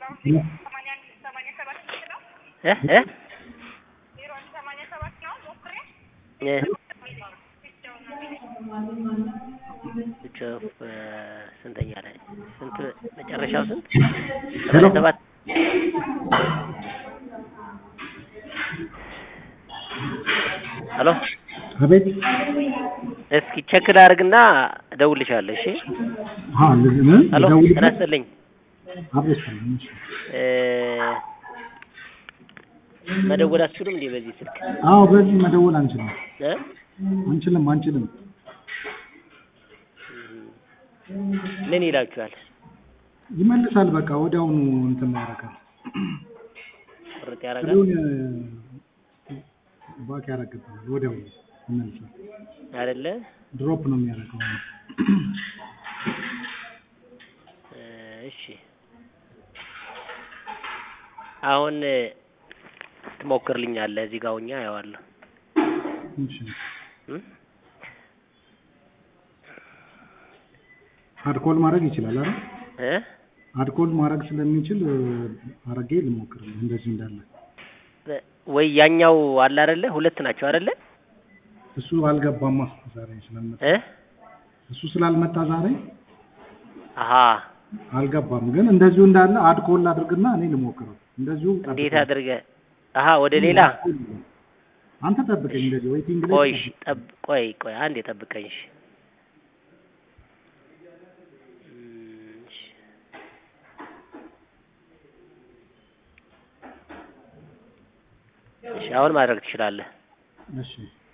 እ እ እ ብቻ ስንተኛ ላይ ስንት መጨረሻው ስንት ሰማንያ ሰባት ሄሎ አቤት እስኪ ቼክ ላድርግና እደውልልሻለሁ እሺ አዎ እንደዚህ ምን ሄሎ ጤና ደውልበት ይስጥልኝ አቤት ሰላም እሺ እ መደወል አትችሉም እንዴ በዚህ ስልክ አዎ በዚህ መደወል አንችልም እ አንችልም አንችልም ምን ይላችኋል ይመልሳል በቃ ወዲያውኑ እንትን ያደርጋል ቁርጥ ያደርጋል ጥሪውን ባክ ያደርግብናል ወዲያውኑ ይመልሳል አይደለ ድሮፕ ነው የሚያደርገው እ እሺ አሁን ትሞክርልኛለህ እዚህ ጋር ሆኜ አየዋለሁ እሺ እ አድኮል ማድረግ ይችላል አይደል እ አድኮል ማድረግ ስለሚችል አረጌ ልሞክር እንደዚህ እንዳለ ወይ ያኛው አለ አይደለ ሁለት ናቸው አይደለ እሱ አልገባማ ዛሬ ስለመጣ እ እሱ ስላልመጣ ዛሬ አሀ አልገባም ግን እንደዚሁ እንዳለ አድኮል አድርግና እኔ ልሞክረው እንደዚሁ እንዴት አድርገህ አሀ ወደ ሌላ አንተ ጠብቀኝ እንደዚህ ዌይቲንግ ላይ ቆይ እሺ፣ ጠብ ቆይ ቆይ አንዴ ጠብቀኝ እሺ እም፣ እሺ። እሺ አሁን ማድረግ ትችላለህ እሺ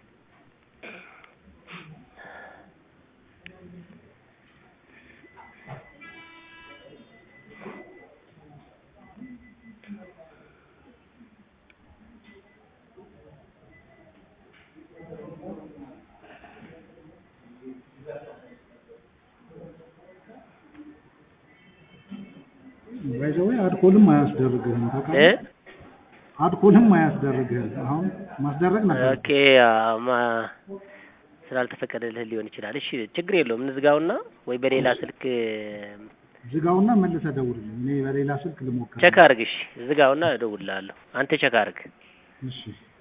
ባይዘዌ አድኮልም አያስደርግህም እ ታውቃለህ አድኮልም አያስደርግህም አሁን ማስደረግ ነበር ኦኬ አዎ፣ ማ ስላልተፈቀደልህ ሊሆን ይችላል እሺ ችግር የለውም እንዝጋውና ወይ በሌላ ስልክ ዝጋውና መልሰህ ደውልልኝ እኔ በሌላ ስልክ ልሞክር ቸክ አድርግ እሺ ዝጋውና እደውልልሃለሁ አንተ ቸክ አድርግ እሺ